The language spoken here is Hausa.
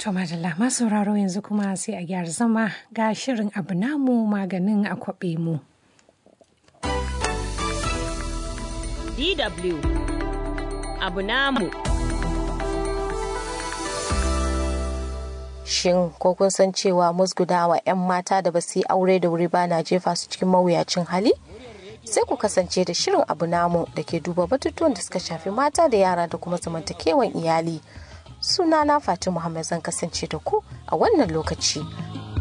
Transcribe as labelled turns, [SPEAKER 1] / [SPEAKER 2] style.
[SPEAKER 1] To madalla masu sauraro yanzu kuma sai a gyara zama ga shirin abu namu maganin a kwaɓe mu.
[SPEAKER 2] DW abu namu.
[SPEAKER 3] Shin ko kun san cewa musgudawa 'yan mata da ba su yi aure da wuri ba na jefa su cikin mawuyacin hali? Sai ku kasance da shirin abu namu da ke duba batutuwan da suka shafi mata da yara da kuma zamantakewan iyali. Sunana Fatima Muhammad zan kasance da ku a wannan lokaci.